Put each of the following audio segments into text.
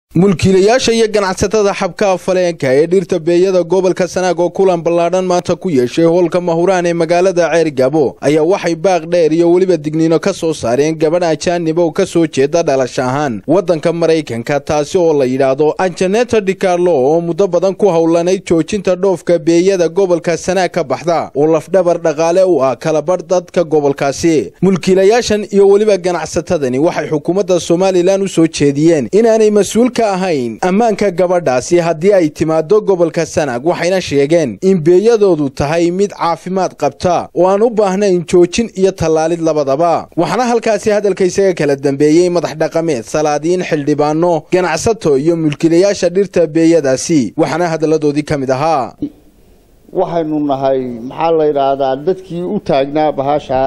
mulkiilayaasha iyo ganacsatada xabkaha faleenka ee dhirta beeyada gobolka sanaag oo kulan ballaadhan maanta ku yeeshay hoolka mahuraan ee magaalada ceergabo ayaa waxay baaq dheer iyo weliba digniino ka soo saareen gabadh ajaanib oo ka soo jeeda dhalash ahaan waddanka maraykanka taasi oo la yidhaahdo anjaneta dicarlo oo muddo badan ku howlanayd joojinta dhoofka beeyada gobolka sanaag ka baxda oo lafdhabar dhaqaale u ah kalabadh dadka gobolkaasi mulkiilayaashan iyo weliba ganacsatadani waxay xukuumadda somalilan u soo jeediyeen inaanay mas-uul ka ahayn ammaanka gabadhaasi haddii ay timaado gobolka sanaag waxayna sheegeen in beeyadoodu tahay mid caafimaad qabta oo aan u baahnayn joojin iyo tallaalid labadaba waxaana halkaasi hadalka isaga kala dambeeyey madax dhaqameed salaadiin xildhibaano ganacsato iyo mulkiilayaasha dhirta beeyadaasi waxaana hadalladoodii ka mid ahaa waxaynu nahay maxaa la yidhaahdaa dadkii u taagnaa bahasha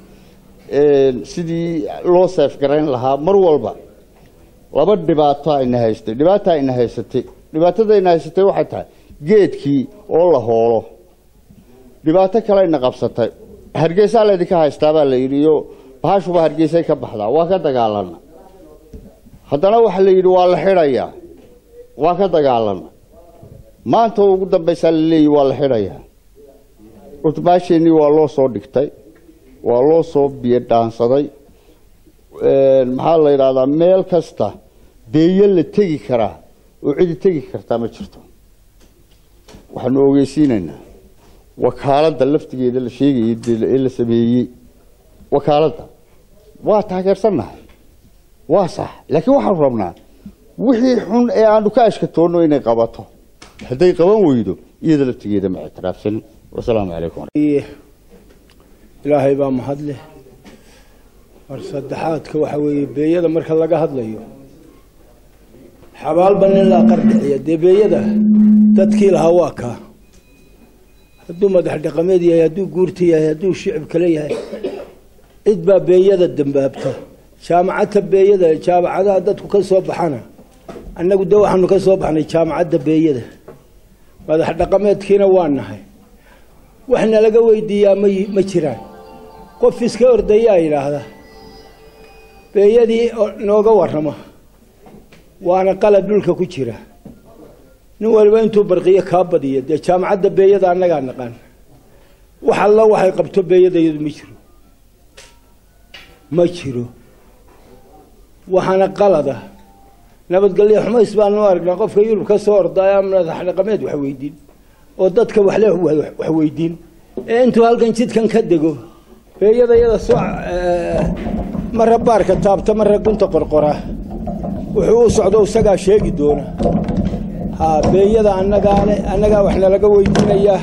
sidii loo seefgarayn lahaa mar walba laba dhibaato ayna haystay dhibaata ayna haysatay dhibaatada ayna haysatay waxay tahay geedkii oo la hoolo dhibaato kale ayna qabsatay hargeysaa laydinka haystaabaa la yidhi iyo bahashuba hargeysay ka baxdaa waa ka dagaalana haddana waxaa la yidhi waa la xidhayaa waa ka dagaalana maanta ugu dambaysaa la leeyahy waa la xidhayaa urtamaasheenii waa loo soo dhigtay waa loo soo biyo dhaansaday maxaa la yidhahdaa meel kasta beeyo la tegi karaa oo cidi tegi kartaa ma jirto waxaanu ogeysiinaynaa wakaaladda laftigeeda la sheegayay ee la sameeyey wakaaladda waa taageersannahay waa sax laakiin waxaanu rabnaa wixii xun ee aanu ka ashkatoonno inay qabato hadday qaban weydo iyada laftigeeda ma ictiraafsanin wasalaamu calaykum ilaahay baa mahadleh mar saddexaadka waxa weeye beeyada marka laga hadlayo xabaalba nin laa qardhiciya dee beeyada dadkii lahaa waa kaa hadduu madax dhaqameed yahay hadduu guurta yahay hadduu shicib kale yahay cid baa beeyada dambaabta jaamacadta beeyada jaamacadaha dadku ka soo baxana annagu de waxaanu ka soo baxnay jaamacadda beeyada madax dhaqameedkiina waa nahay waxna laga weydiiyaa ma ma jiraan qof iska ordayaa yidhaahda beeyadii nooga warrama waana qalab dhulka ku jira nin waliba intuu barqiyo kaa badiyo dee jaamacadda beeyada annagaa naqaan wax alla waxay qabto beeyadayadu ma jiro ma jiro waxaana qalada nabadgelyo xumays baanu aragnaa qofka yurub ka soo ordaya madax dhaqameed wax weydiin oo dadka waxle wax weydiin ee intuu halkan jidkan ka dego beeyada yada soo mara baarka taabta mara gunta qorqora wuxuu u socdo isagaa sheegi doona ha beeyada annagaale annagaa wax nalaga weydiinayaa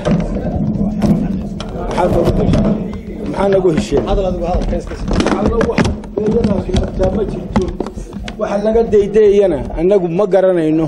maxaa nagu hesheen beeyadaasi martaa ma jirto waxa laga daydayana annagu ma garanayno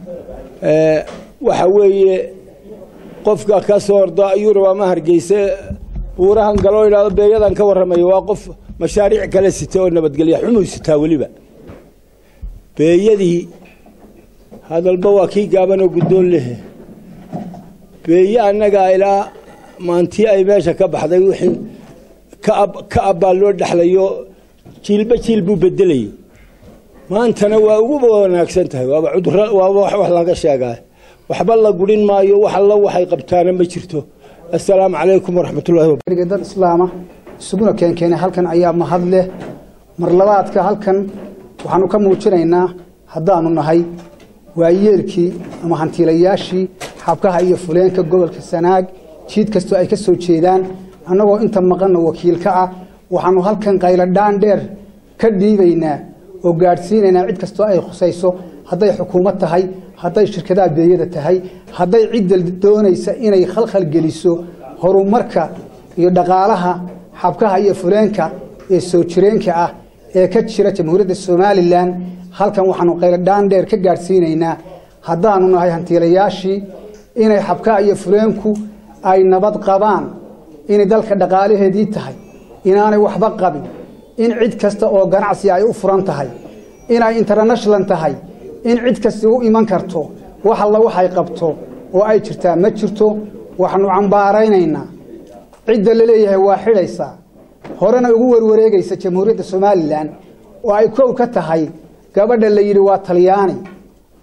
waxa weeye qofka ka soo orda yurub ama hargeyse buurahan galoo idhahdo beeyadan ka warramayo waa qof mashaariic kale sita oo nabadgelya xumuu sitaa weliba beeyadii hadalba waa kii gaaban oo guddoon lehe beeye annagaa ilaa maantii ay meesha ka baxday wixii ka abbaa loo dhexlayo jiilba jiil buu bedelayay maantana waa ugu wanaagsan tahay waaba cuduro waaba wax laga sheegaa waxba la gurin maayo wax alla waxay qabtaana ma jirto assalaamu calaykum waraxmatullahi dad islaama isuguna keenkeenay halkan ayaa mahad leh mar labaadka halkan waxaanu ka muujinaynaa haddaanu nahay waayeelkii ama hantiilayaashii xabkaha iyo fuleenka gobolka sanaag jiid kastoo ay ka soo jeedaan annagoo inta maqanna wakiilka ah waxaanu halkan qayladhaan dheer ka dhiibaynaa oo gaadhsiinaynaa cid kastoo ay khusayso hadday xukuumad tahay hadday shirkadaha beeyada tahay hadday cidda doonaysa inay khalkhal geliso horumarka iyo dhaqaalaha xabkaha iyo fuleenka ee soo jireenka ah ee ka jira jamhuuriyadda somalilan halkan waxaanu qayladhaan dheer ka gaadhsiinaynaa haddaanu nahay hantiilayaashii inay xabkaha iyo fuleenku ay nabad qabaan inay dalka dhaqaalaheedii tahay inaanay waxba qabin in cid kasta oo ganacsi ay u furan tahay inay international tahay in cid kasta u iman karto wax alla waxay qabto oo ay jirtaa ma jirto waxaanu cambaaraynaynaa cidda la leeyahay waa xidhaysaa horena ugu warwareegaysa jamhuuriyadda somalilan oo ay kow ka tahay gabadha la yidhi waa talyaani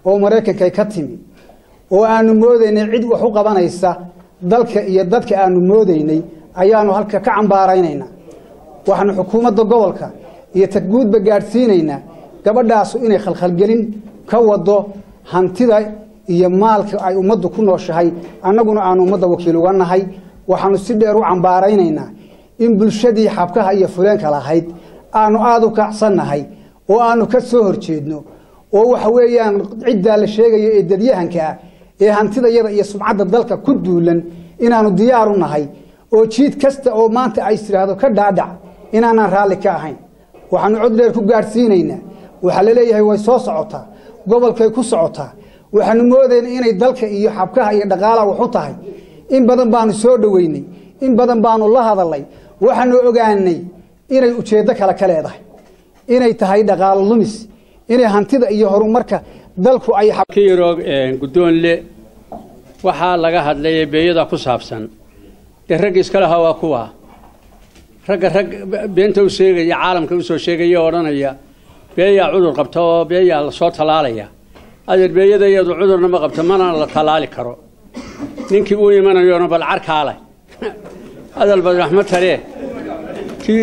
oo maraykanka ka timi oo aanu moodaynay cid wax u qabanaysa dalka iyo dadka aanu moodaynay ayaanu halka ka cambaaraynaynaa waxaanu xukuumadda gobolka iyo tagguudba gaadhsiinaynaa gabadhaasu inay khalkhalgelin ka wado hantida iyo maalka ay ummaddu ku nooshahay annaguna aanu ummadda wakiil uga nahay waxaanu si dheer u cambaaraynaynaa in bulshadii xabkaha iyo fuleenka lahayd aanu aada u kacsannahay oo aanu ka soo horjeedno oo waxa weeyaan ciddaa la sheegayo ee dadyahanka ah ee hantidayada iyo sumcadda dalka ku duulan inaanu diyaar u nahay oo jiid kasta oo maanta ay istiraahdo ka dhaadhac inaanaan raalli ka ahayn waxaanu cod dheer ku gaadhsiinaynaa waxaa la leeyahay way soo socotaa gobolkay ku socotaa waxaanu moodayna inay dalka iyo xabkaha iyo dhaqaalaha wax u tahay in badan baanu soo dhoweynay in badan baanu la hadalnay waxaanu ogaanay inay ujeeddo kale ka leedahay inay tahay dhaqaalo lumis inay hantida iyo horumarka dalku ay kiiroog guddoonle waxaa laga hadlay beeyada ku saabsan dee ragga iska lahaa waa kuwa ragga rag beenta u sheegaya caalamka usoo sheegaya oo odhanaya beeyaa cudur qabta oo beeyaa lasoo tallaalaya adeer beeyada iyadu cudurna ma qabto mana la tallaali karo ninkii uu imanayona bal carkaa leh hadal bad raxmad talee kii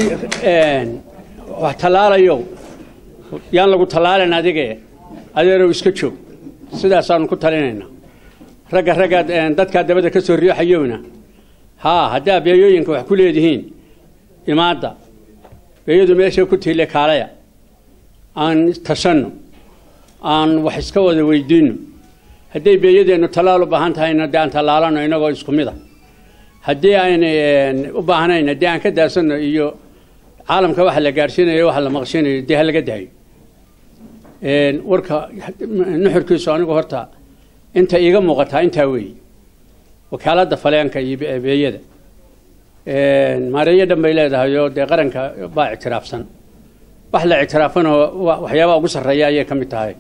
wax tallaalayo yaan lagu tallaalin adige adeerow iska joog sidaasaanu ku talinaynaa ragga ragga dadkaa dabada ka soo riixayowna haa haddaa beeyooyinka wax ku leedihiin imaadda beeyadu meeshay ku tiille kaalaya aan tashanno aan wax iska wada weydiinno hadday beeyadeennu tallaal u baahan tahayna dee aan tallaalano inagoo isku mid a haddii ayna u baahnayn haddii aan ka daasanno iyo caalamka waxa la gaadhsiinayo waxa la maqshinayo dee ha laga daayo warka nuxurkiisu anigu horta inta iiga muuqataa intaa weeye wakaaladda faleenka iyo beeyada maareeyo dhan bay leedahay oo dee qaranka baa ictiraafsan wax la ictiraafanoo waxyaabaha ugu sarreeya ayay ka mid tahay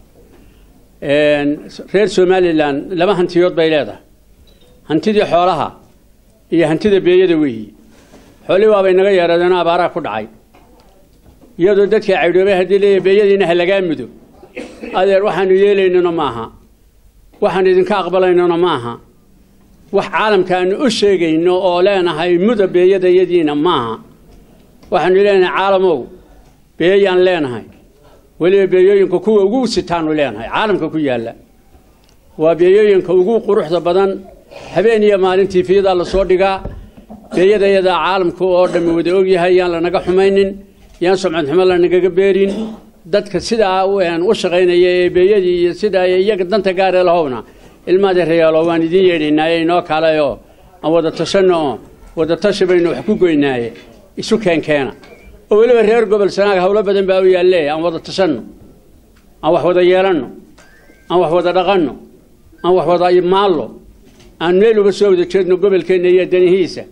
reer somalilan laba hantiyood bay leedahay hantidii xoolaha iyo hantida beeyada weeyi xoolihii waabay naga yeeradeenoo abaaraa ku dhacay iyadoo dadkii caydhoobay haddii leeyahy beeyadiina ha lagaa mudo adeer waxaanu yeelaynona maaha waxaan idinka aqbalaynona maaha wax caalamka aanu u sheegayno oo leenahay muda beeyadayadiina maaha waxaanu leenahay caalamow beeyaan leenahay weliba beeyooyinka kuwa ugu sitaanu leenahay caalamka ku yaalla waa beeyooyinka ugu quruxda badan habeen iyo maalintii fiyadaa lasoo dhigaa beeyadayadaa caalamka oo dhammi wada ogyahay yaan lanaga xumaynin yaan sumcad xumo lanagaga beerin dadka sidaa u shaqaynaya ee beeyadii iyo sidaa iyaga danta gaaree lahowna ilmaadeerayaalo waan idiin yeedhaynaaye inoo kalayoo aan wada tashanno oo wada tashi baynu wax ku goynaaye isu keenkeena oo weliba reer gobol sanaag howlo badan baa u yaalle aan wada tashanno aan wax wada yeelanno aan wax wada dhaqanno aan wax wada maallo aan meel uga soo wada jeedno gobolkeenna iyo danihiisa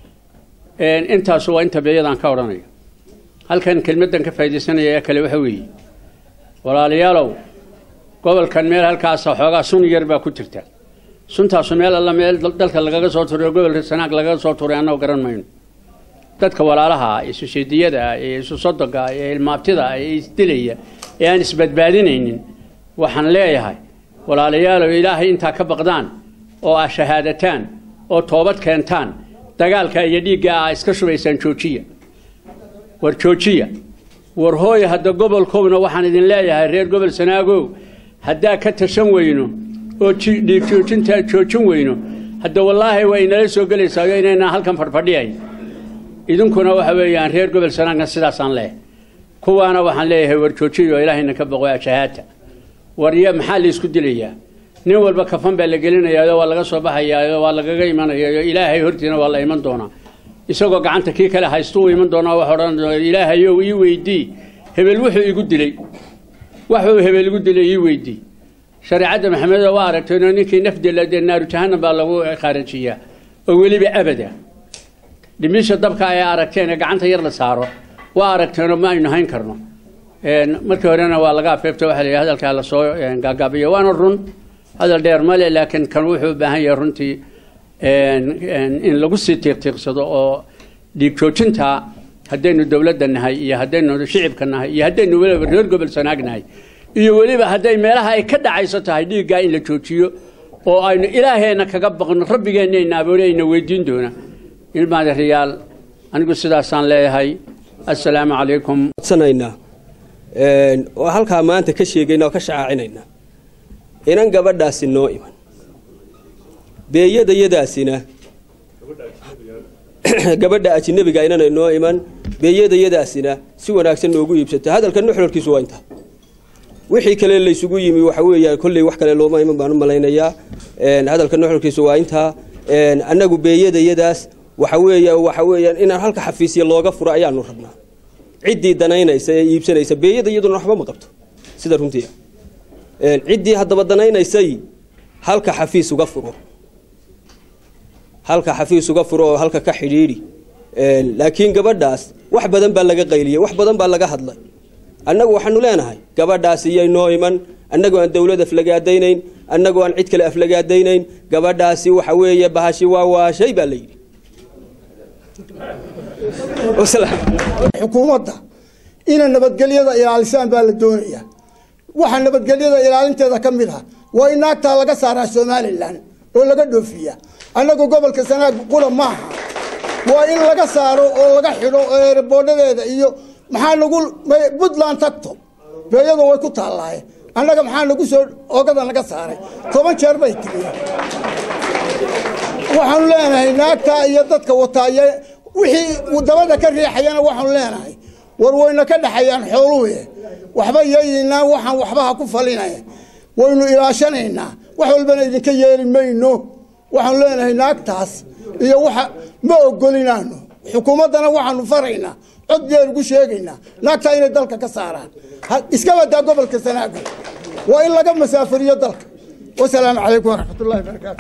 intaasu waa inta beeyadaan ka odhanayo halkan kelmaddan ka faaidaysanaya ee kale waxa weeye walaalayaalow gobolkan meel halkaasa xoogaa sun yar baa ku jirta suntaasu meel alla meel dalka lagaga soo turay oo gobolka sanaag lagaga soo turay annagoo garan mayno dadka walaalaha ah ee susheediyada ah ee isu sodoga ah ee ilmaabtida ah ee isdilaya ee aan isbadbaadinaynin waxaan leeyahay walaalayaalow ilaahay intaa ka baqdaan oo ah shahaadataan oo toobad keentaan dagaalka iyo dhiigga ah iska shubaysaan joojiya war joojiya war hooya hadda gobolkowna waxaan idin leeyahay reer gobol sanaagow haddaa ka tashan weyno oo dhiig joojintaa joojin weyno hadda wallaahi waa inala soo gelaysaa inaynaan halkan fadhfadhiyayn idinkuna waxa weeyaan reer gobol sanaagna sidaasaan leeyahay kuwaana waxaan leeyahay war joojiyo ilaahayna ka boqo shahaata war ya maxaa la isku dilayaa nin walba kafan baa la gelinayaayo waa laga soo baxayaayo waa lagaga imanayaayo ilaahay hortiina waa la iman doonaa isagoo gacanta kii kale haystu u iman doonaa wax odhan doona ilaahayow ii weydii hebel wuxuu igu dilay waxuu hebel igu dilay ii weydii shareecadda maxameda waa aragteenoo ninkii naf dila dee naaru jahanam baa lagu khaarajiyaa oo weliba abada dhimisha dabka ay aragteen ee gacanta yar la saaro waa aragteenoo ma aynu hayn karno markii horena waa laga afeefta waxa la yidhi hadalkaa lasoo gaagaabiyo waana run hadal dheer male laakiin kan wuxuu u baahan yahay runtii in lagu sii tiiqtiiqsado oo dhiig joojintaa haddaynu dowladda nahay iyo haddaynu shicibka nahay iyo haddaynu weliba reer gobol sanaag nahay iyo weliba hadday meelaha ay ka dhacayso tahay dhiiggaa in la joojiyo oo aynu ilaaheenna kaga baqno rabbigeennaayna aboole ayna weydiin doona ilmaadareyaal anigu sidaasaan leeyahay assalaamu calaykum codsanaynaa oo halkaa maanta ka sheegayna oo ka shacaacinaynaa inan gabadhaasi noo iman beeyadayadaasina gabadha ajinabiga inanay noo iman beeyadayadaasina si wanaagsan noogu iibsato hadalka nuxurkiisu waa intaa wixii kale laysugu yimi waxa weeyaan kolley wax kale looma iman baan u malaynayaa hadalka nuxurkiisu waa intaa annagu beeyadayadaas waxa weeya waxa weeyaan inaan halka xafiisya looga furo ayaanu rabnaa ciddii danaynaysa ee iibsanaysa beeyada iyaduna waxba ma qabto sida runtii ciddii haddaba danaynaysay halka xafiis uga furo halka xafiis uga furo oo halka ka xidhiidhi laakiin gabadhaas wax badan baa laga qayliyey wax badan baa laga hadlay annagu waxaanu leenahay gabadhaas iyay noo iman annagoo aan dawlad aflagaadaynayn annagoo aan cid kale aflagaadaynayn gabadhaasi waxa weeye bahashi waa waashay baa la yidhi xukuumadda inay nabadgelyada ilaalisaan baa la doonayaa waxa nabadgelyada ilaalinteeda ka mid ah waa in naagtaa laga saaraa somalilan oo laga dhoofiya annagu gobolka sanaag qura maaha waa in laga saaro oo laga xidho eeboodhadeeda iyo maxaa nagu puntland tagto beeyadu way ku taallaaye annaga maxaa nagu soo ogada naga saaray toban jeer bay tigi waxaanu leenahay naagtaa iyo dadka wataay wixii dabada ka riixayana waxaanu leenahay war wayna ka dhexayaan xooluhu waxba yeeynaa waxaan waxbaha ku falinaya waynu ilaashanaynaa wax walbana idinka yeeli mayno waxaanu leenahay naagtaas iyo waxa ma ogolinaano xukuumaddana waxaanu faraynaa cod dheer ugu sheegaynaa naagtaa inay dalka ka saaraan iska badaa gobolka sanaago waa in laga masaafuriyo dalka wasalaamu calaykum waraxmatullahi barakaatu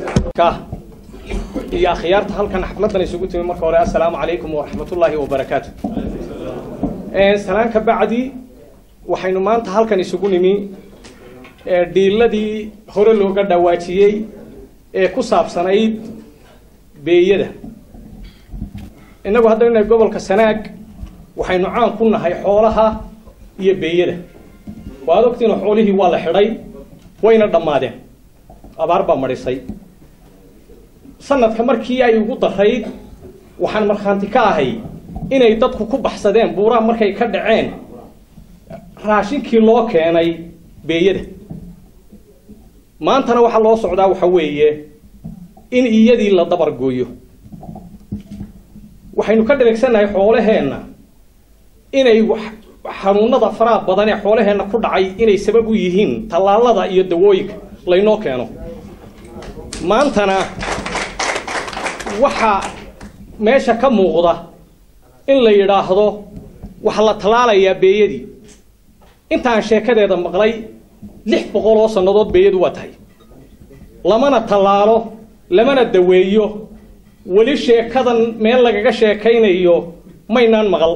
iyo akhyaarta halkan xafladan isugu timi marka hore assalaamu calaykum waraxmatullaahi wabarakaatu salaan ka bacdi waxaynu maanta halkan isugu nimi dhiiladii hore looga dhawaajiyey ee ku saabsanayd beeyada innagu haddaynu nahay gobolka sanaag waxaynu caan ku nahay xoolaha iyo beeyada waad ogtiina xoolihii waa la xidhay wayna dhammaadeen abaar baa madhisay sanadka markii ay ugu darayd waxaan markhaanti ka ahay inay dadku ku baxsadeen buuraha markay ka dhaceen raashinkii loo keenay beeyada maantana waxaa loo socdaa waxa weeye in iyadii la dabar gooyo waxaynu ka dhaleegsannahay xoolaheenna inay xanuunada faraha badan ee xoolaheenna ku dhacay inay sabab u yihiin tallaalada iyo dawooyinka laynoo keeno maantana waxaa meesha ka muuqda in la yidhaahdo waxaa la tallaalayaa beeyadii intaan sheekadeeda maqlay lix boqol oo sannadood beeyadu waa tahay lamana tallaalo lamana daweeyo weli sheekadan meel lagaga sheekaynayo maynaan maqal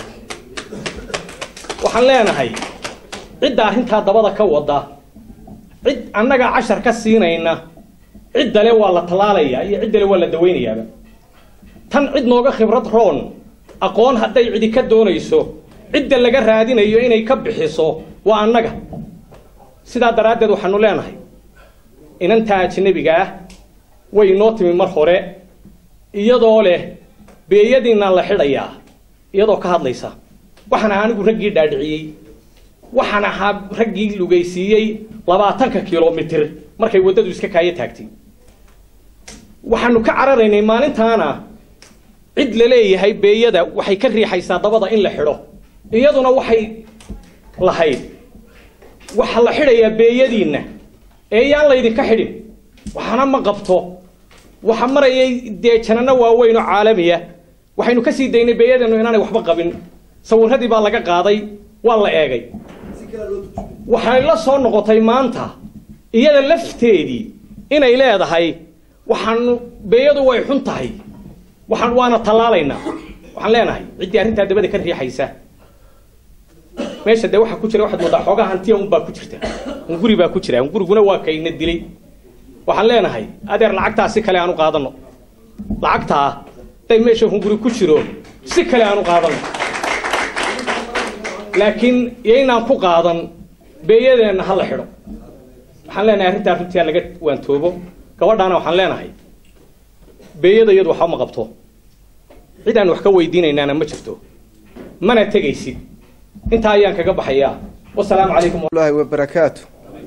waxaan leenahay cidda arrintaa dabada ka wada cid annagaa cashar ka siinayna ciddale waa la tallaalayaa iyo ciddale waa la dawaynayaaba tan cid nooga khibrad roon aqoon hadday cidi ka doonayso cidda laga raadinayo inay ka bixiso waa annaga sidaa daraaddeed waxaanu leenahay inantaa ajnabiga ah way noo timi mar hore iyadoo leh beeyadiinaan la xidhayaa iyadoo ka hadlaysa waxaan ahaa anigu raggii dhaadhiciyey waxaan ahaa raggii lugaysiiyey labaatanka kilomitir markay waddadu iska kaayo taagtay waxaanu ka cararaynay maalintaana cid la leeyahay beeyada waxay ka riixaysaa dabada in la xidho iyaduna waxay lahayd waxaa la xidhayaa beeyadiinna ee yaan laydinka xidhin waxana ma qabto waxa marayay dee janano waaweyn oo caalamiya waxaynu ka sii daynay beeyadeennu inaanay waxba qabin sawirradii baa laga qaaday waa la eegay waxay la soo noqotay maanta iyada lafteedii inay leedahay waxaanu beeyadu way xun tahay waxaan waana tallaalaynaa waxaan leenahay ciddii arrintaa dabada ka riixaysa meesha dee waxaa ku jira waxaad moodaa xoogaa hantiya unbaa ku jirta hunguri baa ku jira hunguriguna waa kayna dilay waxaan leenahay adeer lacagtaa si kale aan u qaadano lacagtaa haday meesha hunguri ku jiro si kale aan u qaadano laakiin yaynaan ku qaadan beeyadeenna ha la xidho waxaan leenahay arrintaa runtii laga waantoobo gabadhaana waxaan leenahay beeyada iyadu waxba ma qabto cid aan wax ka weydiinaynaana ma jirto mana tegaysid intaa ayaan kaga baxayaa wasalaamu calaykum الله وبركاته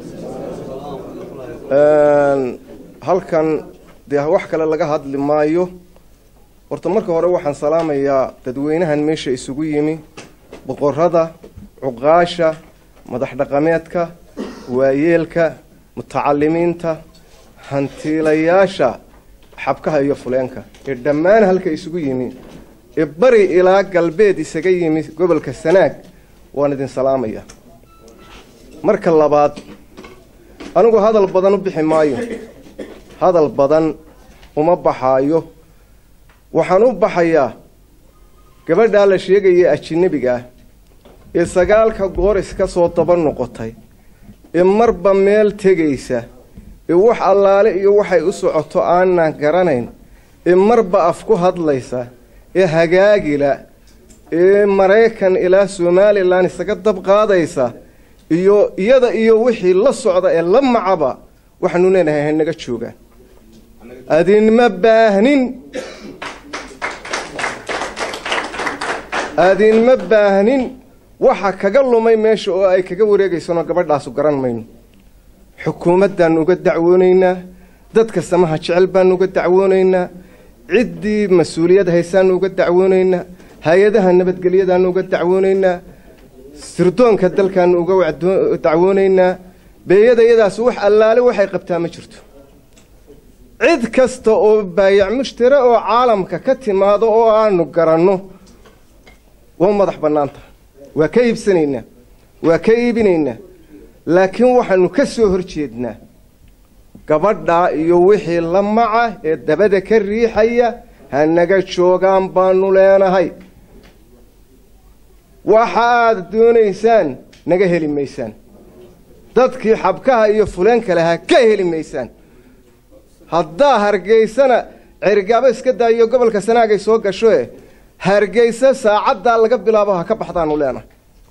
halkan dee wax kale laga hadli maayo horta marka hore waxaan salaamayaa dadweynahan meesha isugu yimi boqorada cuqaasha madax dhaqameedka waayeelka mutacalimiinta hantiilayaasha xabkaha iyo fuleenka ee dhammaan halka isugu yimi ee bari ilaa galbeed isaga yimi gobolka sanaag waan idin salaamaya marka labaad anigu hadal badan u bixi maayo hadal badan uma baxaayo waxaan u baxayaa gabadhaa la sheegaya ajinabiga ah ee sagaalka goor iska soo daba noqotay ee marba meel tegaysa ee wax allaale iyo waxay u socoto aanan garanayn ee marba af ku hadlaysa ee hagaagila ee maraykan ilaa somalilan isaga dab qaadaysa iyo iyada iyo wixii la socda ee la macaba waxaanu leenahay hanaga joogaan adinma baahnin adinma baahnin waxa kaga lumay meesha oo ay kaga wareegaysanoo gabadhaasu garan mayno xukuumaddaannu uga dacwoonaynaa dadka samaha jecel baannu uga dacwoonaynaa ciddii mas-uuliyad haysaannu uga dacwoonaynaa hay-adaha nabadgelyadaannu uga dacwoonaynaa sirdoonka dalkaannu uga dacwoonaynaa beeyadayadaas wax allaale waxay qabtaa ma jirto cid kasta oo baayac mushtare oo caalamka ka timaado oo aanu garanno waa madax bannaanta waa ka iibsanaynaa waa ka iibinaynaa laakiin waxaanu ka soo hor jeednaa gabadhaa iyo wixii la maca ee dabada ka riixaya ha naga joogaan baanu leenahay waxa aad doonaysaan naga heli maysaan dadkii xabkaha iyo fuleenka lahaa ka heli maysaan haddaa hargeysana cergaabo iska daayo gobolka sanaagay soo gasho e hargeysa saacaddaa laga bilaabo ha ka baxdaanu leenahay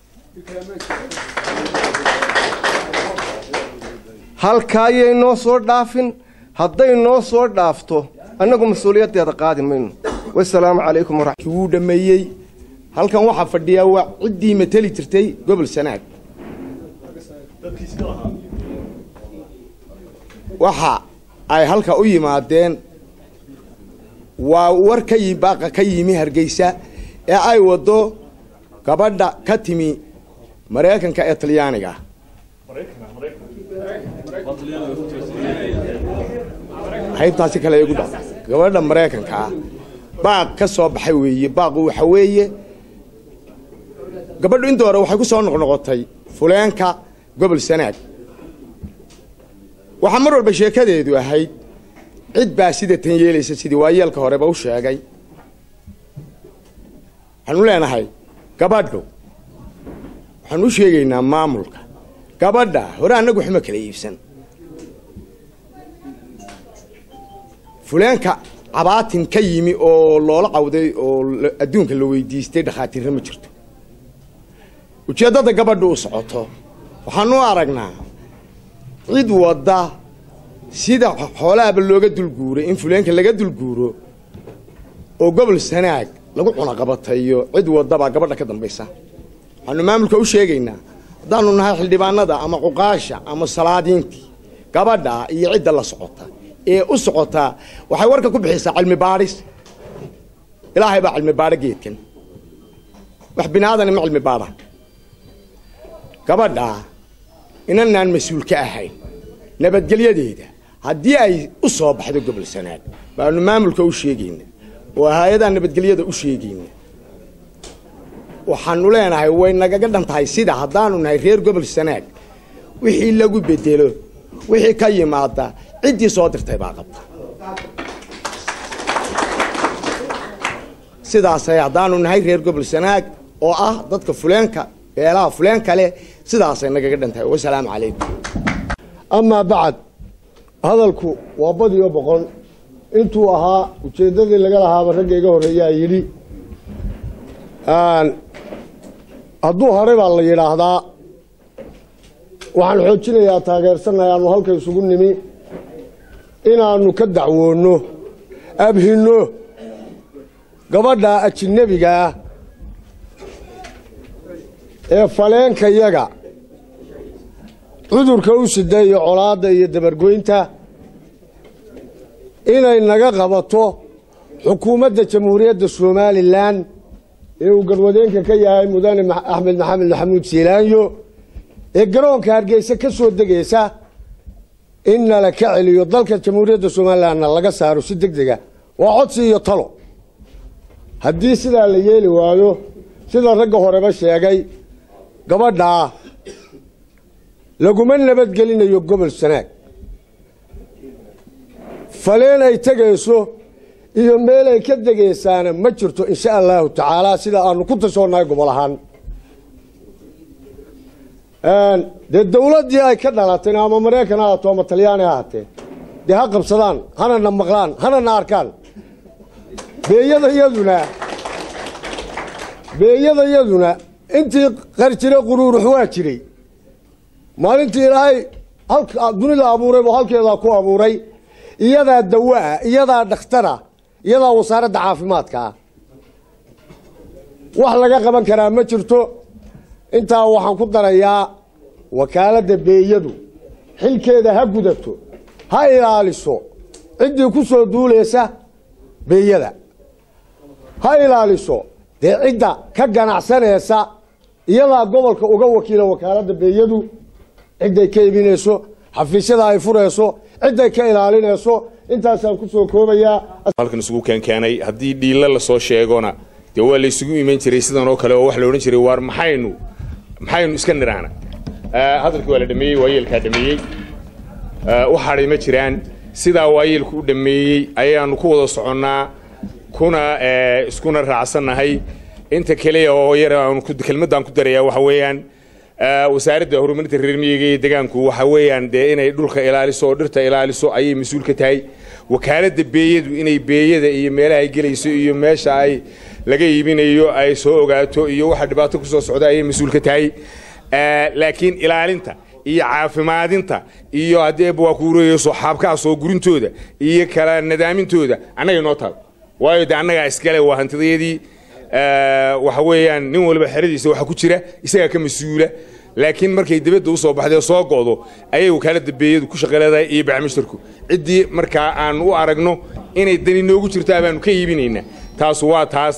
halkaayay noo soo dhaafin hadday noo soo dhaafto annagu mas-uuliyaddeeda qaadi mayno wasalaamu calaykum waraxmat wuu dhammeeyey halkan waxaa fadhiyaa waa ciddii mateli jirtay gobol sanaag waxa ay halka u yimaadeen waa war ka yi baaqa ka yimi hargeysa ee ay waddo gabadha ka timi maraykanka ee talyaaniga qaybtaasi kale igu dha gabadha maraykanka ah baaq ka soo baxay weeye baaqu waxa weeye gabadhu inta hore waxay ku soo noqnoqotay fuleenka gobol sanaag waxaa mar walba sheekadeedu ahayd cid baa sida tan yeelaysa sidii waayeelka horeba u sheegay waxaanu leenahay gabadhu waxaanu u sheegaynaa maamulka gabadha hore annagu waxma kala iibsan fuleenka cabaatin ka yimi oo loola cawday oo adduunka la weydiistay dhakhaatiirna ma jirto ujeeddada gabadhu u socoto waxaanu u aragnaa cid wadda sida xoolaaba looga dulguuray in fuleenka laga dulguuro oo gobol sanaag lagu cunaqabatayo cid wadabaa gabadha ka dambaysa waxaanu maamulka u sheegaynaa haddaanu nahay xildhibaanada ama cuqaasha ama salaadiintii gabadha iyo cidda la socota ee u socotaa waxay warka ku bixisaa cilmi baadhis ilaahay baa cilmi baadho geedkan wax bini aadani ma cilmi baadha gabadha inanaan mas-uul ka ahayn nabadgelyadeeda haddii ay u soo baxdo gobol sanaag baanu maamulka u sheegayna oo hay-adaha nabadgelyada u sheegayna waxaanu leenahay way nagaga dhan tahay sida haddaanu nahay reer gobol sanaag wixii lagu bedelo wixii ka yimaada ciddii soo dirtay baa qabta sidaasay haddaanu nahay reer gobol sanaag oo ah dadka fuleenka beelaha fuleenka leh sidaasay nagaga dhan tahay wasalaamu calaykum amaa bacad hadalku waa badiyo boqol intuu ahaa ujeeddadii laga lahaaba ragga iga horreeyaa yidhi hadduu hore baa la yidhaahdaa waxaan xoojinayaa taageersannahay aanu halka isugu nimi inaannu ka dacwoonno abhinno gabadha ajinabiga ah ee faleenkayaga cudurka u sida iyo colaadda iyo dabargoynta inay naga qabato xukuumadda jamhuuriyadda somalilan ee uu garwadeenka ka yahay mudane axmed maxamed maxamuud siilaanyo ee garoonka hargeysa ka soo degaysa in nala ka celiyo dalka jamhuuriyadda somalilanna laga saaro si deg dega waa codsi iyo talo haddii sidaa la yeeli waayo sida ragga horeba sheegay gabadhaa laguma nabadgelinayo gobol sanaag faleen ay tegayso iyo meel ay ka degaysaana ma jirto insha allahu tacaala sida aanu ku tashoonnahay gobol ahaan dee dawladdii ay ka dhalatayna ama maraykan ha ahaato ama talyaani ha ahaatee dee ha qabsadaan hanana maqlaan hanana arkaan beeyada yaduna beeyada yaduna intii qar jira quruurux waa jiray maalintii ilaahay halka dunida abuuray buu halkeedaa ku abuuray iyadaa dawaa iyadaa dhakhtara iyadaa wasaaradda caafimaadkaa wax laga qaban karaa ma jirto intaa waxaan ku darayaa wakaaladda beeyadu xilkeeda ha gudato ha ilaaliso ciddii ku soo duulaysa beeyada ha ilaaliso dee cidda ka ganacsanaysa iyadaa gobolka uga wakiila wakaaladda beeyadu cidday ka iibinayso xafiisyada ay furayso cidday ka ilaalinayso intaasaan ku soo koobayaa halkan isugu keenkeenay haddii dhiilla lasoo sheegona dee waa laysugu iman jiray sidan oo kale oo wax la odhan jiray waar maxaynu maxaynu iska nidhaana hadalkii waa la dhameeyey waayeelkaa dhameeyey wax hadhay ma jiraan sidaa waayeelku u dhameeyey ayaanu ku wada soconnaa kuna iskuna raacsannahay inta keliya oo yar aanu kelmaddaan ku darayaa waxa weeyaan wasaaradda horumarinta reer miyiga iyo deegaanku waxa weeyaan dee inay dhulka ilaaliso oo dhirta ilaaliso ayay mas-uul ka tahay wakaaladda beeyadu inay beeyada iyo meelaha ay gelayso iyo meesha ay laga iibinayo ay soo ogaato iyo waxa dhibaato ku soo socda ayay mas-uul ka tahay laakiin ilaalinta iyo caafimaadinta iyo haddii waa kuureyso xaabkaa soo gurintooda iyo kala nadaamintooda annaga inoo taal waayo de annagaa iskale waa hantidayadii waxa weeyaan nin walba xeradiisa waxa ku jira isagaa ka mas-uula laakiin markay dibadda u soo baxday oo soo go'do ayay wakaaladda beeyadu ku shaqaleedahay iyo bacmishtarku ciddii markaa aan u aragno inay dani noogu jirtaa baanu ka iibinaynaa taas waa taas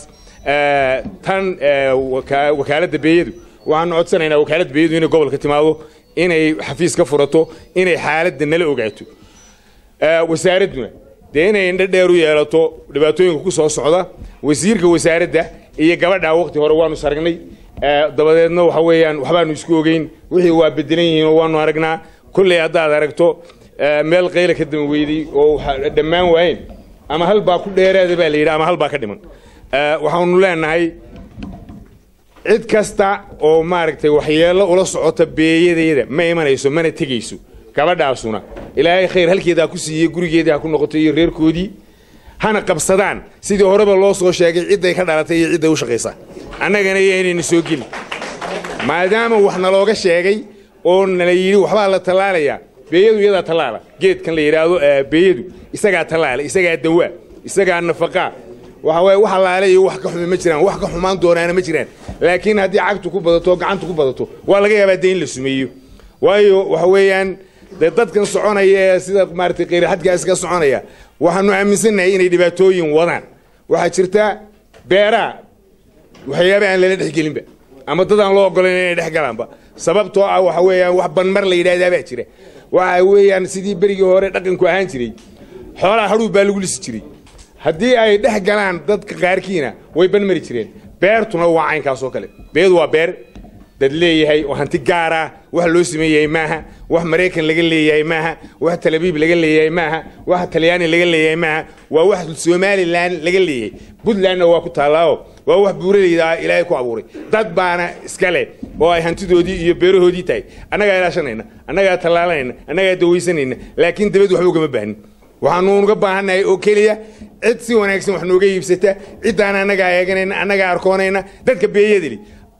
tan wakaaladda beeyadu waxaanu codsanaynaa wakaaladda beeyadu inay gobolka timaado inay xafiis ka furato inay xaaladda nala ogaato wasaaradduna dee inay indho dheer u yeelato dhibaatooyinka ku soo socda wasiirka wasaaradda iyo gabadhaa waqti hore waanu saragnay dabadeedna waxa weeyaan waxbaanu isku ogeyn wixii waa bedelan yihiin oo waanu aragnaa kolley haddaad aragto meel qayla ka dama weyday oo dhammaan waayeen ama hal baa ku dheeraada baa la yidhi ama hal baa ka dhiman waxaanu leenahay cid kasta oo maaragtay waxyeello ula socota beeyadeeda ma imanayso mana tegayso gabadhaasuna ilaahay khayr halkeedaa ku siiyey gurigeedii ha ku noqoto iyo reerkoodii hana qabsadaan sidii horeba loo soo sheegay cidday ka dhalatay iyo cidday u shaqaysaa annagana yaynayna soo geli maadaama wax nalooga sheegay oo nala yidhi waxbaa la tallaalayaa beeyadu iyadaa tallaala geedkan la yidhaahdo beeyadu isagaa tallaala isagaa dawaa isagaa nafaqaa waxa waaye wax allaale iyo wax ka xumi ma jiraan wax ka xumaan doonaana ma jiraan laakiin haddii cagtu ku badato oo gacantu ku badato waa laga yaabaa dee in la sumeeyo waayo waxa weeyaan dee dadkan soconaya ee sida maaragtay qeyraxadkaas ka soconaya waxaanu aaminsannahay inay dhibaatooyin wadaan waxaa jirta beeraha waxyaaba aan lala dhexgelinba ama dad aan loo ogolayn inay dhex galaanba sababtoo ah waxa weeyaan wax banmar la yidhahdaa baa jira waxa weeyaan sidii berigii hore dhaqanku ahaan jiray xoolaha hadhuub baa lagu lisi jiray haddii ay dhex galaan dadka qaarkiina way banmari jireen beertuna waa caynkaas oo kale beedu waa beer dad leeyahay oo hanti gaar ah wax loo sameeyahay maaha wax maraykan laga leeyahay maaha wax talabiib laga leeyahay maaha wax talyaani laga leeyahay maaha waa wax somalilan laga leeyahay puntlandna waa ku taallaaoo waa wax buuraleyda ah ilaahay ku abuuray dad baana iska leh oo ay hantidoodii iyo beerahoodii tahay annagaa ilaashanayna annagaa tallaalanayna annagaa dawaysanayna laakiin dabad waxba ugama baahnin waxaanu uga baahannahay oo keliya cid si wanaagsan wax nooga iibsata ciddaan annagaa eeganayna annagaa arkoonayna dadka beeyadili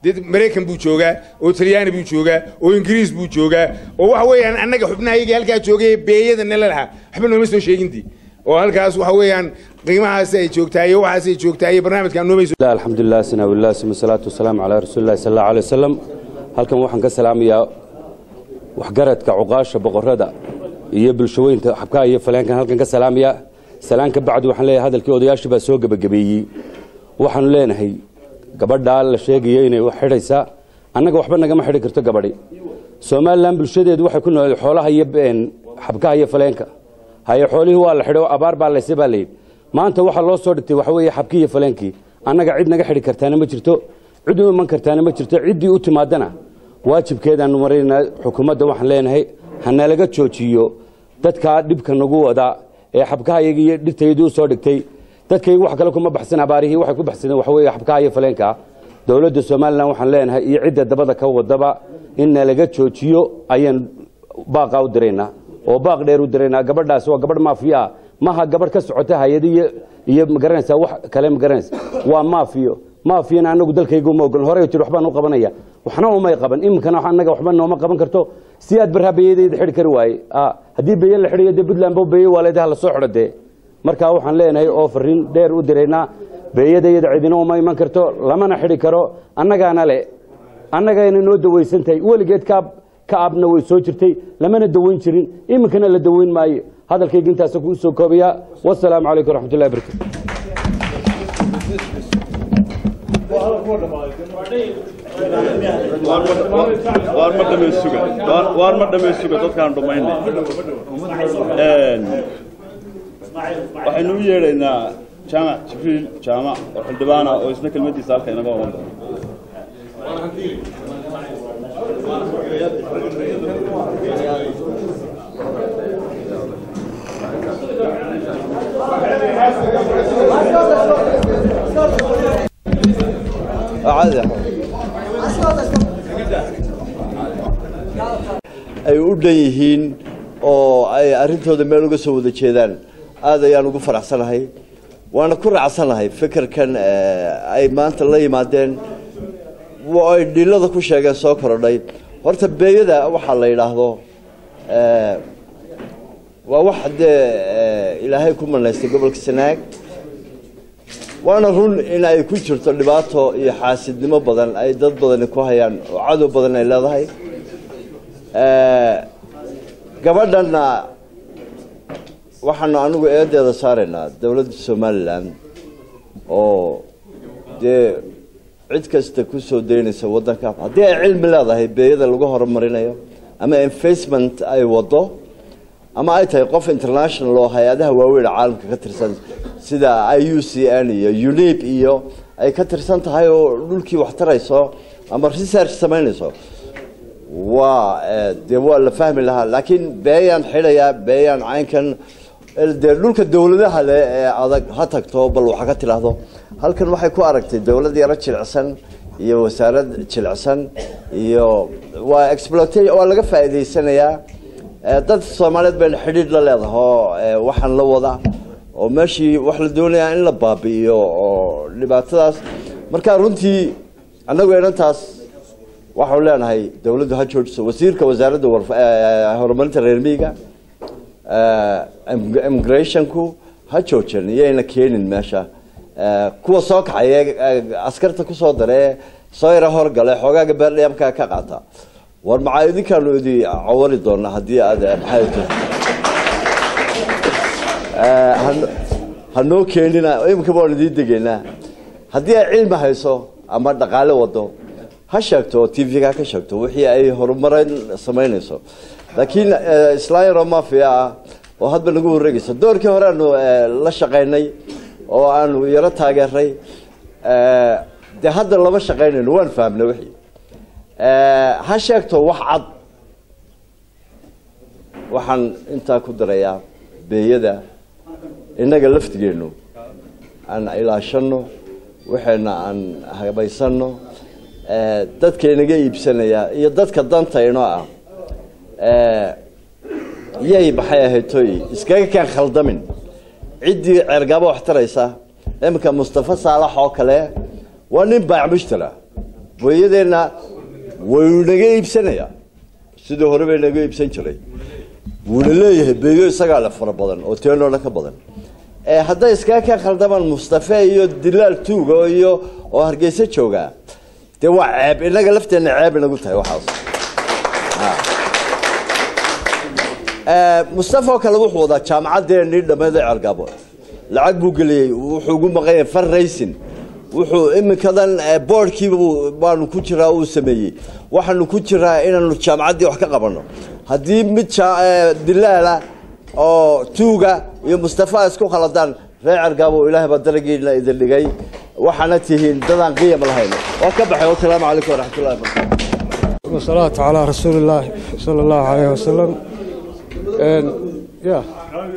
dee maraykan buu joogaa oo talyaani buu joogaa oo ingiriis buu joogaa oo waxa weeyaan annaga xubnahayaga halkaa joogay beeyada nala lahaa waxba nooma soo sheegintii oo halkaas waxa weeyaan qiimahaas ay joogtaa iyo waxaas ay joogtaa iyo barnaamijkaan nooma soo الحمد لله سنا والله ثم الصلاة والسلام على رسول الله صلى الله عليه وسلم halkan waxaan ka salaamayaa waxgaradka cuqaasha boqorada iyo bulshooyinka xabkaha iyo faleenkan halkan ka salaamaya salaan ka bacdi waxaan leeyahay hadalkii odayaashii baa soo gebagabeeyey waxaanu leenahay gabadhaa la sheegaya inay wax xidhaysaa annaga waxba nagama xidhi karto gabadhi somalilan bulshadeedu waxay ku nool xoolaha iyo xabkaha iyo faleenka haye xoolihii waa la xidho abaar baa layse baa layidhi maanta waxaa loo soo dhigtay waxa weeye xabkii iyo faleenkii annaga cid naga xidhi kartaana ma jirto cid u iman kartaana ma jirto ciddii u timaadana waajibkeedaanu maraynaa xukuumadda waxaan leenahay hanalaga joojiyo dadkaa dhibka nagu wada ee xabkahayaga iyo dhirtaydii u soo dhigtay dadkaygu wax kale kuma baxsan abaarihii waxay ku baxsadeen waxa weeye xabkaha iyo faleenka dowladda somalilan waxaan leenahay iyo cidda dabada ka wadaba in nalaga joojiyo ayaan baaqa u diraynaa oo baaq dheer u diraynaa gabadhaas waa gabadh maafiya ah maha gabadh ka socota hay-ad iyo iyo magaranaysaa wax kale magaranaysa waa maafiyo maafiyana anagu dalkayga uma ogolin horey tir waxbaan u qabanaya waxna umay qaban iminkana annaga waxba nooma qaban karto si aad barhaa beeyadayda xidhi kari waaye haddii beeye la xidhayo dee puntland ba beeye waaleedaha la soo xidho dee markaa waxaan leenahay oo fariin dheer u diraynaa beeyadayada cidina uma iman karto lamana xidhi karo annagaana le annagayna noo dawaysan tahay weligeed kaab ka abna way soo jirtay lamana dawayn jirin iminkana la dawayn maayo hadalkayga intaasa kuu soo koobayaa wasalaamu calaykum waraxmatullahi barakatu waar ma dhamaysuga dadkaan dhumaynay waxaynu u yeedhaynaa jaamac jibriil jaamac oo xildhibaana oo isna kelmadiisa halka inaga oran doono ay u dhan yihiin oo ay arrintooda meel uga soo wada jeedaan aad ayaan ugu faraxsanahay waana ku raacsanahay fikirkan ay maanta la yimaadeen ay dhilada ku sheegeen soo korodhay horta beeyada waxaa la yidhaahdo waa wax dee ilaahay ku manaystay gobolka sanaag waana run in ay ku jirto dhibaato iyo xaasidnimo badan ay dad badani ku hayaan oo cadow badan ay leedahay gabadhanna waxaanu anigu eedeeda saaraynaa dowladda somalilan oo dee cid kasta ku soo daynaysa waddanka haddii ay cilmi leedahay beeyada lagu horumarinayo ama investment ay wado ama ay tahay qof international oo hay-adaha waaweyn caalamka ka tirsan sida i u c n iyo unib iyo ay ka tirsan tahay oo dhulkii wax tarayso ama research samaynayso waa dee waa la fahmi lahaa laakiin beeyaan xidhayaa beeyaan caynkan dee dhulka dowladaha le ee adag ha tagto bal waxa ka tidhaahdo halkan waxay ku aragtay dowlad yaro jilicsan iyo wasaarad jilicsan iyo waa exploata waa laga faa'iidaysanayaa dad soomaaliyeed bayna xidhiidh la leedahay oo waxaan la wada oo meeshii wax la doonayaa in la baabi'iyo oo dhibaatadaas marka runtii annagu inantaas waxaanu leenahay dowladdu ha joojiso wasiirka wasaaradda horumarinta reer miyiga immigrationku ha joojan iyayna keenin meesha kuwa soo kaxaya askarta kusoo daree soo yara horgale xoogaaga beerdhayamka ka qaata war maxaa idinkaanu idi cawari doonaa haddii aad maxay hanoo keenina imika baan idiin degaynaa haddii ay cilmi hayso ama dhaqaale wado ha sheegto oo t v-ga ka sheegto wixii ay horumarin samaynayso laakiin islaan yaroo mafia ah oo hadba nagu wareegaysa doorkii hore aanu la shaqaynay oo aanu yaro taageeray dee hadda lama shaqaynayno waan fahamnay wixii ha sheegto wax cad waxaan intaa ku darayaa beeyada innaga laftigeennu aan ilaashano waxayna aan habaysano dadka inaga iibsanaya iyo dadka danta inoo ah yay maxay ahayd toy iskaga kaan khaldamin ciddii ceergaabo wax taraysa iminka mustafa saalax oo kale waa nin baac mushtara booyadeenna waynu naga iibsanayaa sidii hore bay naga iibsan jiray wuuna leeyahay beeyo isagaa le fara badan oo teenoo dhan ka badan hadday iskaga ka khaldamaan mustafe iyo dilaal tuuga iyo oo hargeysa joogaa dee waa ceeb innaga lafteenna ceeb inagu tahay waxaas mustafa oo kale wuxuu wadaa jaamacaddeenii dhammeed ee cergaabo lacag buu geliyey wuxuu ugu maqanyay farraysin wuxuu iminkadan boordhkiiba baanu ku jiraa uu sameeyey waxaanu ku jiraa inaanu jaamacaddii wax ka qabanno haddii mid dilaala oo tuuga iyo mustafa isku khaladaan reer cergaabo ilaahay baa daragiina idin dhigay waxaana tihiin dadaan qiyam lahayn waa ka baxay wasalaamu calaykum waraxmatullahi wabarakatu wasalaatu calaa rasuuli illaahi sala allahu calayhi wasalam ya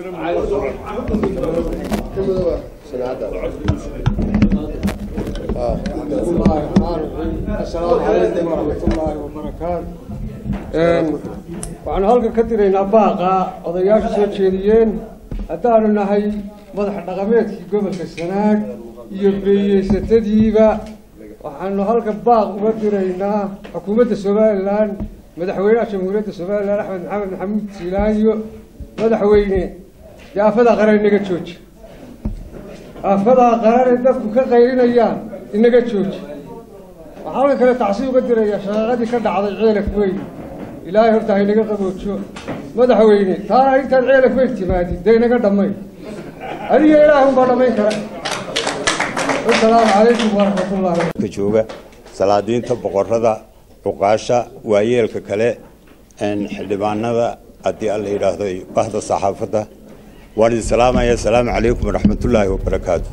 asalaamu calaykum waraxmatullaahi wabarakaatu waxaanu halkan ka diraynaa baaqa odayaashu soo jeediyeen haddaanu nahay madax dhaqameedkii gobolka sanaag iyo beeyeysatadiiba waxaanu halkan baaq uga diraynaa xukuumadda somalilan madaxweynaha jamhuuriyadda somalilan axmed maxamed maxamuud siilaayo madaxweyne dee aafadaa qaran inaga jooji aafadaa qaran ee dadku ka qaylinayaan inaga jooji waxaa halkan kale tacsi uga diraya shaqaaqadii ka dhacday ceelaf weyn ilaahay horta haynaga qaboojo madaxweyne taana intaad ceelaf weyn timaadid dee inaga dhammayn adiga ilaah unbaa dhammayn kara asalaamu calaykum waraxmatullahi ka jooga salaadiinta boqorada cuqaasha waayeelka kale xildhibaanada haddii alla yidhaahdo bahda saxaafadda waan idin salaamaya asalaamu calaykum waraxmatullaahi wabarakaatu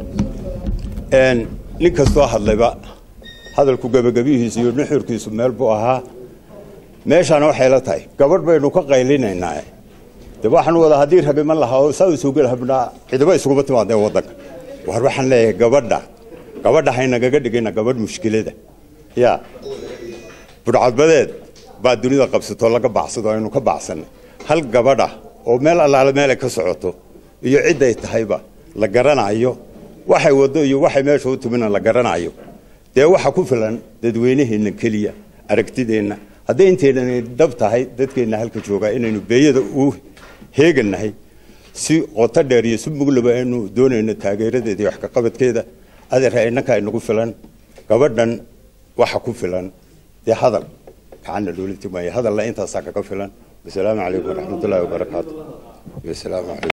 nin kastoo hadlayba hadalku gebagabihiisu iyo nuxurkiisu meel buu ahaa meeshaana waxay la tahay gabadh baynu ka qaylinaynaa de waxaan wada haddii rabiman lahaa oo saa isugu habnaa cidiba isuguma timaadeen waddanka war waxaan leeyahay gabadha gabadha haynagaga dhigayna gabadh mushkilada ya budhcadbadeed baa dunida qabsatoo laga baxsado aynu ka baxsanay hal gabadha oo meel allaale meelay ka socoto iyo cidday tahayba la garanayo waxay waddo iyo waxay meesha u timina la garanayo dee waxa ku filan dadweynaheenna keliya aragtideenna hadday inteynani dhab tahay dadkeenna halka joogaa inaynu beeyada u heegannahay si qoto dheer iyo si muglaba aynu doonayno taageeradeeda iyo wax kaqabadkeeda adeer innanka inagu filan gabadhan waxa ku filan dee hadal gacanna loola timaayo hadalla intaasaa kaga filan wasalaamu calaykum waraxmatullaahi wabarakaatu wasalaamu calaykum